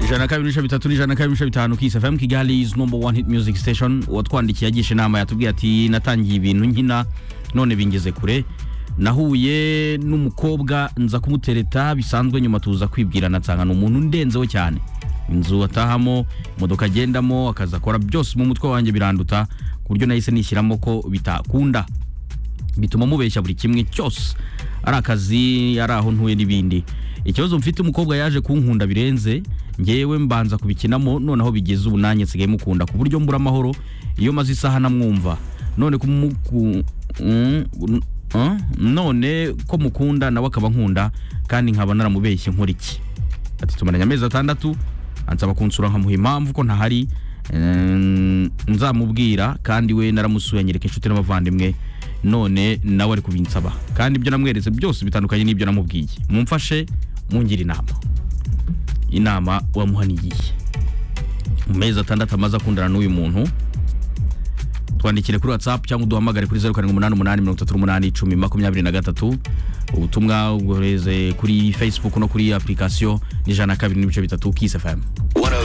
ijana kabiri n'ibice bitatu n'ijana kabiri n'ibice bitanu kisi fm kigali is number one hit music station uwatwandikiye agisha inama yatubwiye ati natangiye ibintu nkina none bingeze kure nahuye n'umukobwa nza kumutereta bisanzwe nyuma tuza kwibwirana nsanga ni umuntu ndenzeho cyane inzu atahamo imodoka agendamo akazi akora byose mu mutwe wanjye biranduta ku buryo nahise nishyiramo ko bitakunda bituma mubeshya buri kimwe cyose ari akazi ari aho ntuye n'ibindi ikibazo mfite umukobwa yaje kunkunda birenze ngewe mbanza kubikinamo noneho bigeze ubu nanjye nsigaye mukunda ku buryo mbura amahoro iyo maze isaha namwumva none ko muku- mm, mm, none ko mukunda nawe akaba nkunda kandi nkaba naramubeshye nkora iki ati tumaranye amezi atandatu ansaba kunsura nkamuha impamvu ko ntahari Ehm, nzamubwira kandi we naramusuye anyereka inshuti n'abavandimwe none nawe ari kubinsaba kandi ibyo namweretse byose bitandukanye n'ibyo namubwiye mumfashe mungire inama inama wamuhaniye iyihe? mu mezi atandatu amaze akundana n'uyu muntu twandikire kuri whatsapp cyangwa uduhamagare kuri 078883811023 ubutumwa ubohereze kuri facebook no kuri application n'ijana kabiri n'ibice bitatu kiss fm